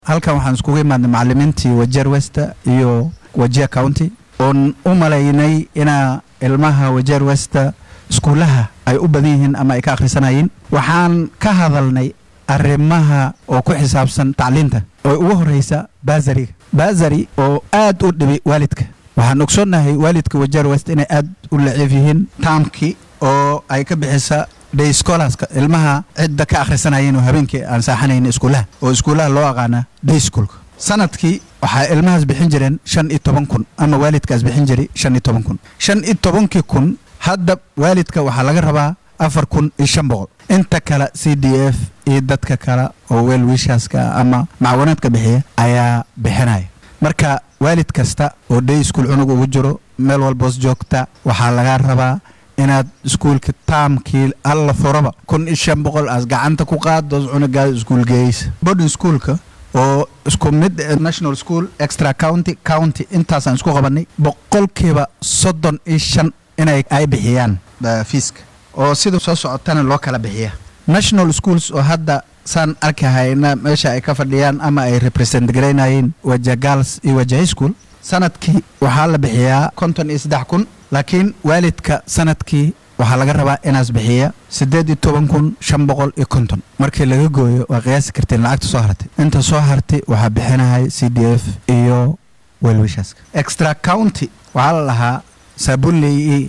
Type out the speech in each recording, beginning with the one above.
halkan waxaan iskugu imaadnay macalimiintii wajeer westa iyo wajia county oon u malaynay inaa ilmaha wajeer westa iskuulaha ay u badan yihiin ama ay ka akhrisanayeen waxaan ka hadalnay arrimaha oo ku xisaabsan tacliinta oo ugu horreysa baasariga baasari oo aad u dhibi waalidka waxaan ogsoonnahay waalidka wajeer west inay aad u laciif yihiin taamkii oo ay ka bixisa day scholarska ilmaha cidda ka akhrisanayeen oo habeenkii aan saaxanayn iskuulaha oo iskuulaha loo aqaana day schoolka sanadkii waxaa ilmahaas bixin jireen shan iyo toban kun ama waalidkaas bixin jiray shan iyo toban kun shan iyo tobankii kun hadda waalidka waxaa laga rabaa afar kun iyo shan boqol inta kale c d f iyo dadka kale oo weel wiishaaska ama macawanaadka bixiya ayaa bixinaya marka waalid kasta oo day school cunug ugu jiro meel walboos joogta waxaa laga rabaa inaad iskuulka taamkii alla furaba kun iyo shan boqol aas gacanta ku qaaddoos cunugaada iskuul geeyeysa boarding schoolka oo isku mid national school extra county county intaasaan isku qabanay boqolkiiba soddon iyo shan inay ay bixiyaan fiiska oo sida soo socotana loo kala bixiya national schools oo hadda saan arkahayna meesha ay ka fadhiyaan ama ay represent garaynayeen waja girls iyo waja high school sanadkii waxaa la bixiyaa konton iyo saddex kun laakiin waalidka sanadkii waxaa laga rabaa inaas bixiya siddeed iyo toban kun shan boqol iyo konton markii laga gooyo waa qiyaasi karteen lacagta soo hartay inta soo hartay waxaa bixinahay c d f iyo welwishaaska extra county waxaa la lahaa saabuley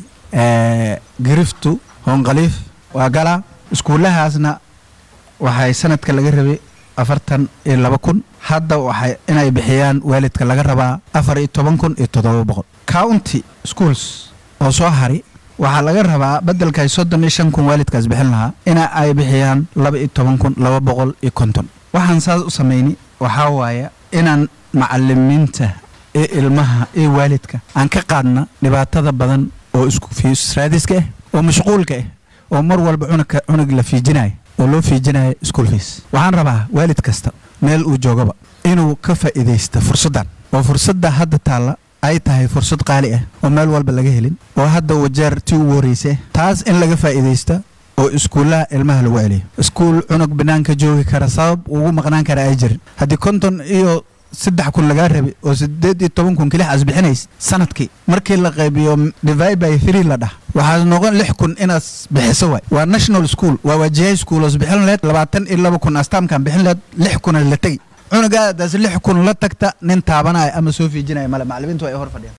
giriftu hoonqaliif waa galaa iskuulahaasna waxay sanadka laga rabay afartan iyo laba kun hadda waxay inay bixiyaan waalidka laga rabaa afar iyo toban kun iyo toddoba boqol county schools oo soo hari waxaa laga rabaa beddelkay soddon iyo shan kun waalidkaas bixin lahaa ina ay bixiyaan laba iyo toban kun laba boqol iyo konton waxaan saas u samayni waxaa waaya inaan macalimiinta ee ilmaha ee waalidka aan ka qaadna dhibaatada badan oo isku fiisraadiska ah oo mashquulka ah oo mar walba cunugka cunug la fiijinayo oo loo fiijinayo school fees waxaan rabaa waalid kasta meel uu joogaba inuu ka faa'iidaysta fursaddan oo fursadda hadda taalla ay tahay fursad qaali ah oo meel walba laga helin oo hadda wajeer tii ugu horreysa taas in laga faa'iidaysta oo iskuullaha ilmaha lagu celiyo iskuul cunug banaanka joogi kara sabab ugu maqnaan kara ay jirin haddii konton iyo saddex kun lagaa rabay oo siddeed iyo toban kun kilix aas bixinays sanadkii markii la qaybiyo divide by three la dhah waxaa noqon lix kun inaas bixiso waay waa national school waa wajihay school oos bixin laheyd labaatan iyo laba kun astaamkan bixin laheyd lix kuna la tegi cunugaadaas lix kun la tagta nin taabanaya ama soo fiijinaya male macalimiintu ay hor fadhiyaan